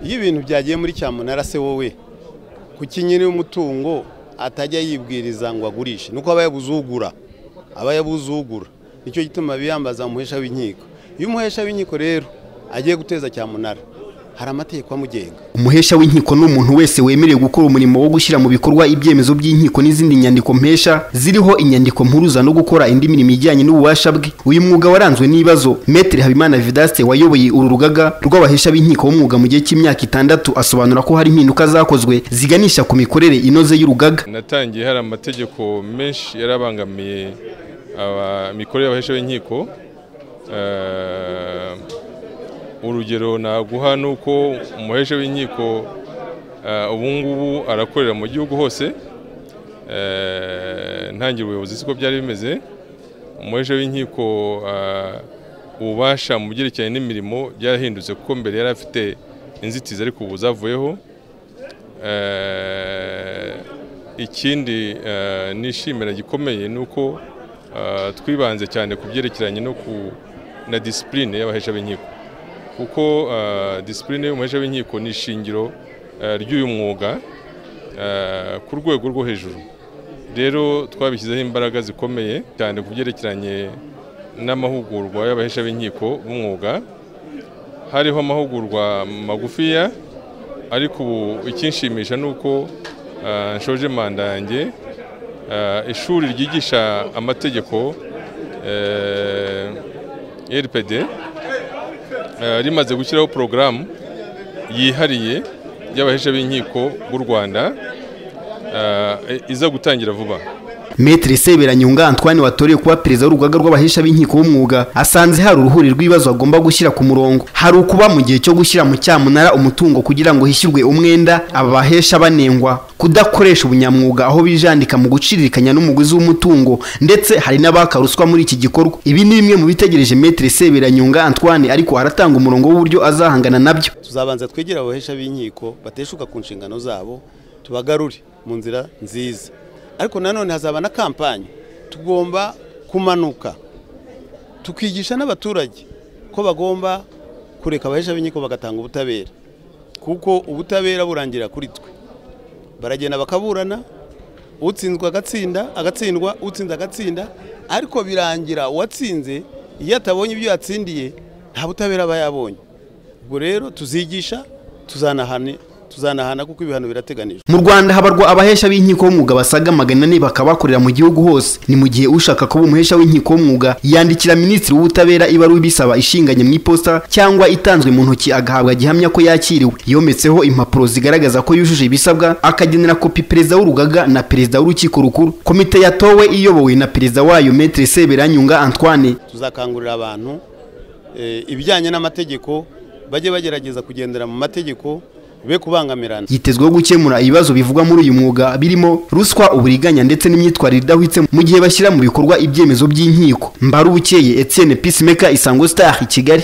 iyo ibintu byagiye muri cyamunara se wowe kuki nyiri umutungo atajya yibwiriza ngo agurishe nuko aba yabuze ugura aba yabuze ugura nicyo gituma biyambaza umuhesha w'inkiko iyo umuhesha w'inkiko rero agiye guteza cyamunara hari amategeko amugenga umuhesha w'inkiko ni umuntu wese wemerewe gukora umurimo wo gushyira mu bikorwa ibyemezo by'inkiko n'izindi nyandiko mpesha ziriho inyandiko mpuruza no gukora indi mirimo ijyanye n'ububasha bwe uyu mwuga waranzwe n'ibibazo metere habimana vedaste wayoboye uru rugaga rw'abahesha b'inkiko b'umwuga mu gihe cy'imyaka itandatu asobanura ko hari impinduka zakozwe ziganisha ku mikorere inoze y'urugaga natangiye hari amategeko menshi yarabangamiye imikorere y'abahesha b'inkiko urugero naguha ni uko umuhesha w'inkiko ubungubu arakorera mu gihugu hose ntangira ubuyobozi siko byari bimeze umuhesha w'inkiko ububasha mu byerekeranye n'imirimo byarahindutse kuko mbere yari afite inzitizi ariko ubu zavuyeho ikindi nishimira gikomeye ni uko twibanze cyane ku byerekeranye no ku na disipurine y'abahesha b'inkiko kuko disipurine y'umuhesha w'inkiko ni ishingiro ry'uyu mwuga ku rwego rwo hejuru rero twabishyizeho imbaraga zikomeye cyane ku byerekeranye n'amahugurwa y'abahesha b'inkiko b'umwuga hariho amahugurwa magufiya ariko ubu ikinshimisha ni uko nshoje manda yanjye ishuri ryigisha amategeko rpd rimaze gushyiraho porogaramu yihariye y'abahesha b'inkiko b'u rwanda iza gutangira vuba metere seberanyunga antwane watoreye kuba perezida w'urugaga rw'abahesha b'inkiko b'umwuga asanze hari uruhuri rw'ibibazo agomba gushyira ku murongo hari ukuba mu gihe cyo gushyira mu cyamunara umutungo kugira ngo hishyurwe umwenda aba bahesha banengwa kudakoresha ubunyamwuga aho bijandika mu guciririkanya n'umuguzi w'umutungo ndetse hari n'abaka ruswa muri iki gikorwa ibi ni bimwe mu bitegereje metere seberanyunga antwane ariko aratanga umurongo w'uburyo azahangana nabyo tuzabanza twegera abahesha b'inkiko bateshuka ku nshingano zabo tubagarure mu nzira nziza ariko nanone hazaba na kampani tugomba kumanuka tukigisha n'abaturage ko bagomba kureka abahesha b'inkiko bagatanga ubutabera kuko ubutabera burangira kuri twe baragenda bakaburana utsinzwe agatsinda agatsindwa utsinze agatsinda ariko birangira uwatsinze iyo atabonye ibyo yatsindiye nta butabera aba yabonye ubwo rero tuzigisha tuzanahane tuzanahana kuko ibihano birateganijwe mu rwanda habarwa abahesha b'inkiko b'umwuga basaga magana ane bakaba bakorera mu gihugu hose ni mu gihe ushaka kuba umuhesha w'inkiko w'umwuga yandikira minisitiri w'ubutabera ibaruwa ibisaba ishinganye mu iposita cyangwa itanzwe mu ntoki agahabwa gihamya ko yakiriwe yometseho impapuro zigaragaza ko yujuje ibisabwa akagenera kopi perezida w'urugaga na perezida w'urukiko rukuru komite yatowe iyobowe na perezida wayo metere seberanyunga antoine tuzakangurira abantu ibijyanye n'amategeko bajye bagerageza kugendera mu mategeko be kubangamirana yitezweho gukemura ibibazo bivugwa muri uyu mwuga birimo ruswa uburiganya ndetse n'imyitwarire idahwitse mu gihe bashyira mu bikorwa ibyemezo by'inkiko mbarubukeye Etienne Peacemaker Isango Star i Kigali